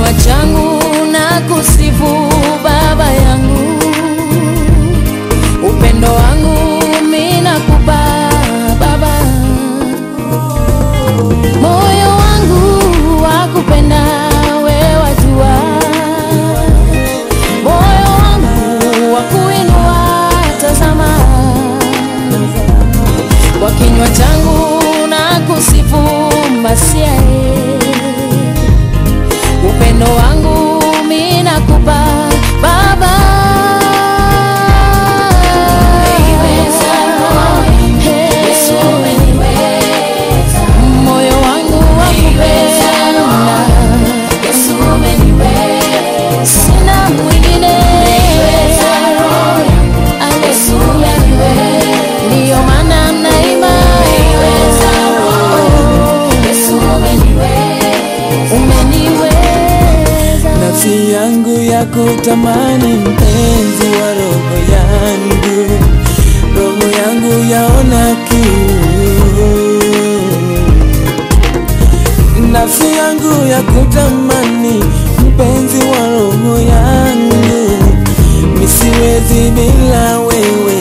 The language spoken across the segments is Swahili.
kinywa changu na kusifu Baba yangu, upendo wangu mimi nakupa Baba, moyo wangu wakupenda wewe wajua, moyo wangu wakuinua tazama, kwa kinywa changu na kusifu Masia upendo wangu mimi nakupa Baba. Moyo wangu wakupenda, sina mwingine. Haleluya, ndiyo maana naimba umeniweza. Nafsi yangu ya kutamani mpenzi wa roho yangu, roho yangu yaona kiu. Nafsi yangu ya kutamani mpenzi wa roho yangu, misiwezi bila wewe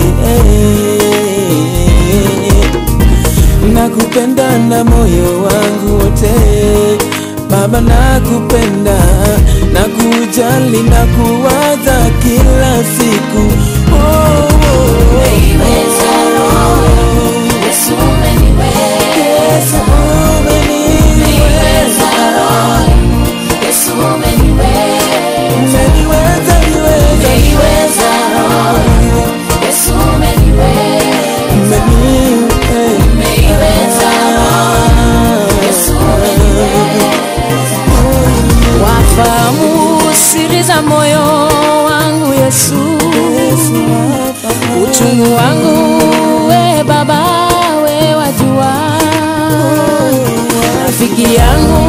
nakupenda na moyo wangu wote Baba, nakupenda na kujali na kuwaza kila siku oh, oh, oh. Yesu umeniweza. Umeniweza, niweza. Umeniweza. Wafahamu siri za moyo wangu Yesu, uchungu wangu we Baba, we wajua, rafiki yangu